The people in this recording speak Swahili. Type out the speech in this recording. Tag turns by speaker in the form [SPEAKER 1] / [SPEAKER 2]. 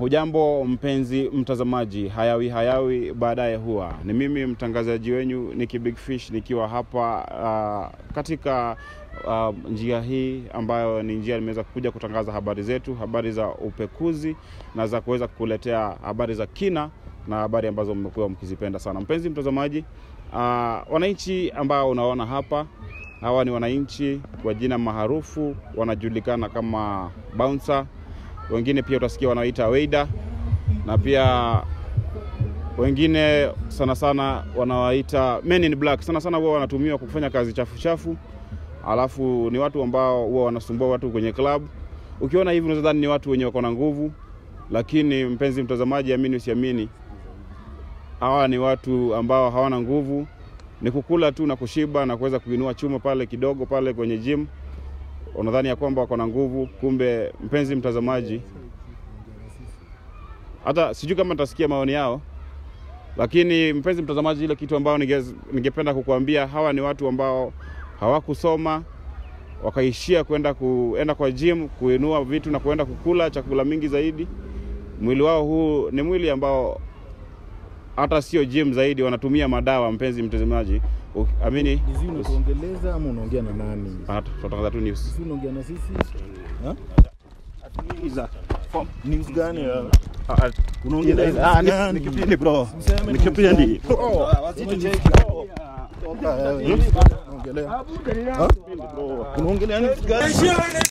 [SPEAKER 1] Hujambo mpenzi mtazamaji, hayawi hayawi baadaye huwa. Ni mimi mtangazaji wenyu Nicky Big Fish nikiwa hapa uh, katika uh, njia hii ambayo ni njia nimeweza kuja kutangaza habari zetu, habari za upekuzi na za kuweza kukuletea habari za kina na habari ambazo mmekuwa mkizipenda sana. Mpenzi mtazamaji, uh, wananchi ambao unaona hapa hawa ni wananchi kwa jina maarufu wanajulikana kama bouncer wengine pia utasikia wanaita weida na pia wengine sana sana wanawaita men in black. Sana sana huwa wanatumiwa kwa kufanya kazi chafu chafu, alafu ni watu ambao huwa wanasumbua watu kwenye club. Ukiona hivi unaweza dhani ni watu wenye wako na nguvu, lakini mpenzi mtazamaji, amini usiamini, hawa ni watu ambao hawana nguvu, ni kukula tu na kushiba na kuweza kuinua chuma pale kidogo pale kwenye gym unadhani ya kwamba wako na nguvu, kumbe mpenzi mtazamaji, hata sijui kama nitasikia maoni yao, lakini mpenzi mtazamaji, ile kitu ambao ninge- ningependa kukuambia, hawa ni watu ambao hawakusoma wakaishia kwenda kuenda kwa gym kuinua vitu na kuenda kukula chakula mingi zaidi. Mwili wao huu ni mwili ambao hata sio gym zaidi, wanatumia madawa. Mpenzi mtazamaji, U- amini
[SPEAKER 2] Hizi unatuongeleza ama unaongea na nani?
[SPEAKER 1] Ah, tunatangaza tu news.
[SPEAKER 2] Hizi unaongea na sisi? Ha? News gani ya? Unaongea na
[SPEAKER 3] Ah,
[SPEAKER 2] sisi gani?
[SPEAKER 3] ni kipindi bro.
[SPEAKER 2] Useme
[SPEAKER 3] Ni kipindi.
[SPEAKER 2] Toka wewe. Unaongelea. Ha? Unaongelea news gani?